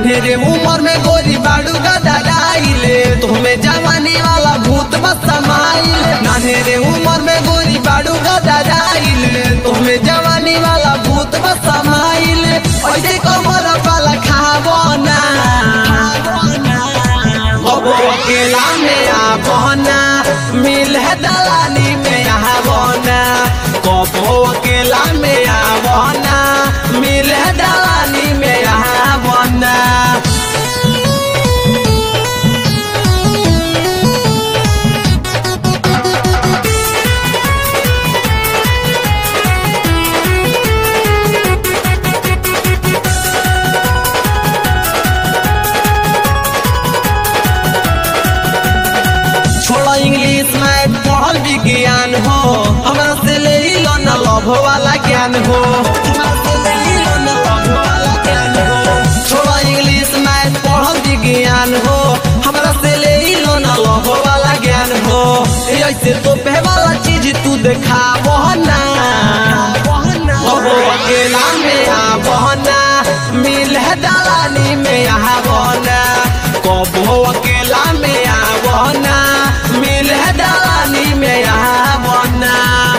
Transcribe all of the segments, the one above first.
नान्हेरे उम्र में गोरी बाड़ू गदराइले तुम्हें जवानी वाला भूत बस समाइले नान्हेरे उम्र में गोरी बाड़ू गदराइले तुम्हें जवानी वाला भूत बस समाइले ऐसे कमर वाला खाबो ना अब अकेला में आबना मिल है दलानी में आबना कबो अकेला में आबना मिल है दलानी में आबना छोड़ा इंग्लिश में पढ़ल विज्ञान हो हमरा से ले लो न लभ वाला ज्ञान हो हमरा से ले लो न लभ वाला ज्ञान हो छोड़ा इंग्लिश में पढ़ल विज्ञान हो हमरा से ले लो न लभ वाला ज्ञान हो ऐसे तो पे वाला चीज तू देखाबो ना अब अकेला में आबना मिल है दलानी में आबना कबो अकेला में आबना मिल है दलानी में आबना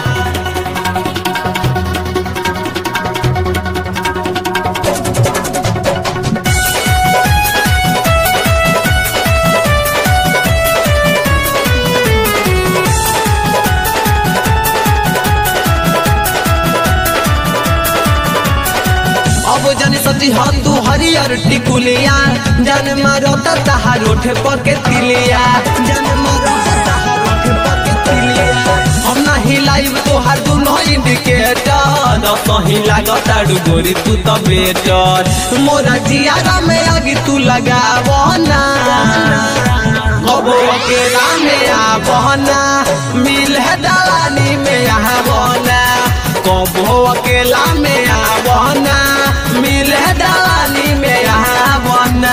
अब जाने सची हम तू हरियर टिकुलिया जान मारो तहार ओठ पके तिलिया जान मारो तहार ओठ पके तिलिया हम ना हिलाइब तोहार दुनो इंडिकेटर सही लागता डुगोरी तू तो बेटर मोरा जियारा में आगे तू लगावो ना अब अकेला में आबना मिल है दलानी में आबना कबो अकेला में आबना मिल है दलानी में आबना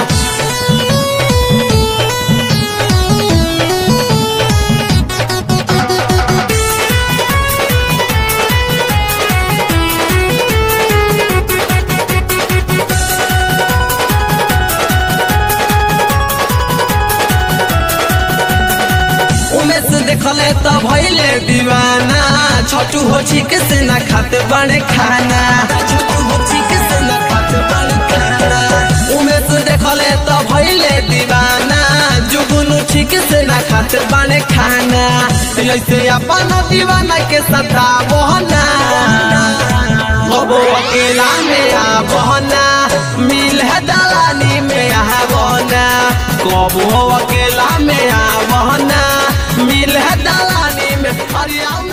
उमेश देखले त भैले दीवाना छोटू हो छिक से ना खाते बड़े खाना छोटू हो छिक से ना खाते बड़े खाना उमेश देखले त भैले दीवाना जुगुनु छिक से ना खाते बड़े खाना ऐसे अपन दीवाना के सता बहना अब अकेला में आबना मिल है दलानी में आबना कबो अकेला में आबना मिल है दलानी में हरिया